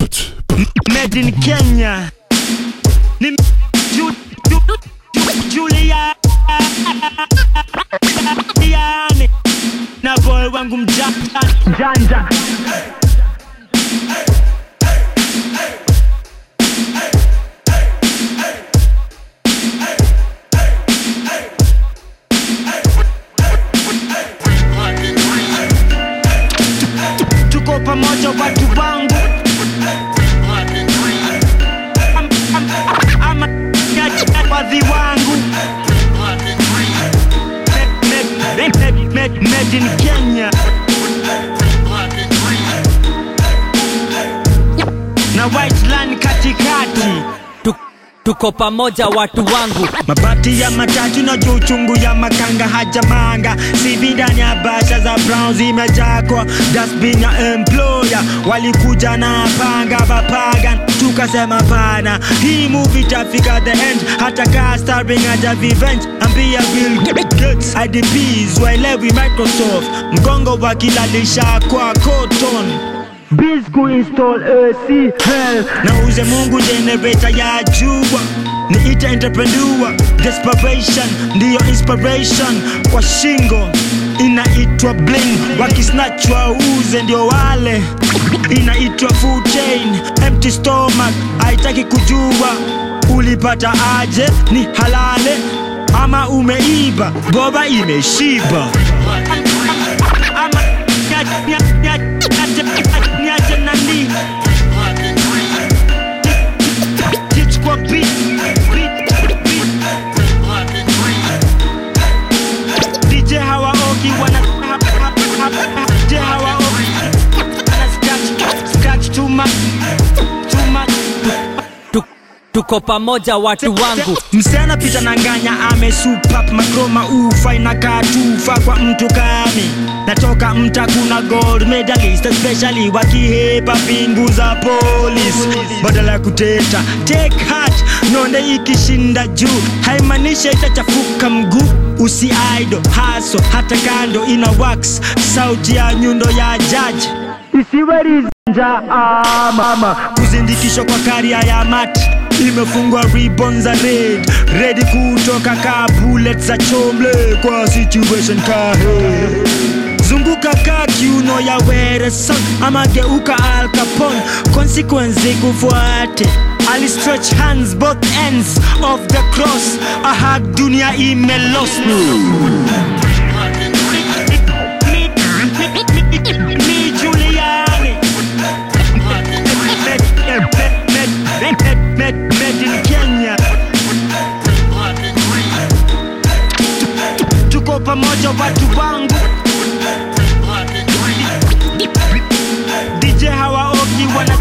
Made in Kenya. Ni Ju- Ju- Ju- Julia. Yani. Na boy wangu mjanja mjanja. Tuko pamoja watu wangu. Am- am- ama- wadhi wangu. Made- made- made- made in Kenya. na white line katikati Tu- tuko pamoja watu wangu mabati ya matatu na juu chungu ya makanga hajamanga sivi ndani ya basha za brown zimejakwa dasbin ya employer walikuja na panga vapagan tukasema pana hii movie tafika the end hata kaa starring aja revenge ambia Bill Gates IDPs waelewi Microsoft mgongo wakilalisha kwa cotton Biz kuinstall AC hell na uze Mungu generator ya jua niite entrepreneur desperation ndiyo inspiration kwa shingo inaitwa bling wakisnatchwa uze ndio wale inaitwa food chain empty stomach haitaki kujua ulipata aje ni halale ama umeiba boba imeshiba ama nya- nya- nya- nya- niache nani Teach kwa beat, beat, beat. DJ hawaogi wana ha- ha- ha- DJ hawaogi wana scratch, scratch too much, too much. tu, tuko pamoja watu wangu msichana pita na nganya amesupap makroma ufa inakaa tufa kwa mtu kami natoka mta kuna gold medalist especially wakihepa pingu za polis badala ya kuteta take heart nonde ikishinda juu haimanisha itachafuka mguu usiaido haso hata kando ina wax sauti ya nyundo ya jaji isiwerizanja mama kuzindikishwa kwa karia ya mat imefungwa ribbon za red redi kutoka ka bullet za chomle kwa situation kahe zunguka ka kiuno ya wereson ama geuka Al Capone consequence kufuate ali stretch hands both ends of the cross ahag dunia imelost ni Juliani made in Kenya tuko pamoja watu wangu DJ hawaogi wana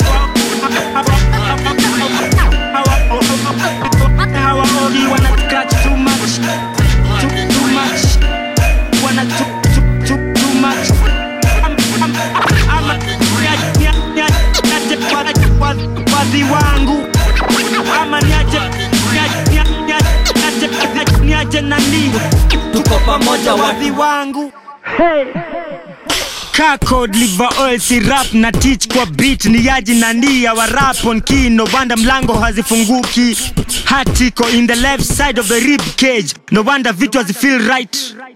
hawaogi wana scratch too much too, too much wana too, too, too, too much Am- am- ama- nya- nya- nya- nyache wa- wa- wadhi wangu ama niache nya- nya- nya- nyache- niache nani tuko pamoja watu wadhi wangu hey. Kakod liver oil syrup na teach kwa beat ni yaji na ndia wa rap on key no wonder mlango hazifunguki hatiko in the left side of the rib cage no wonder vitu hazifeel right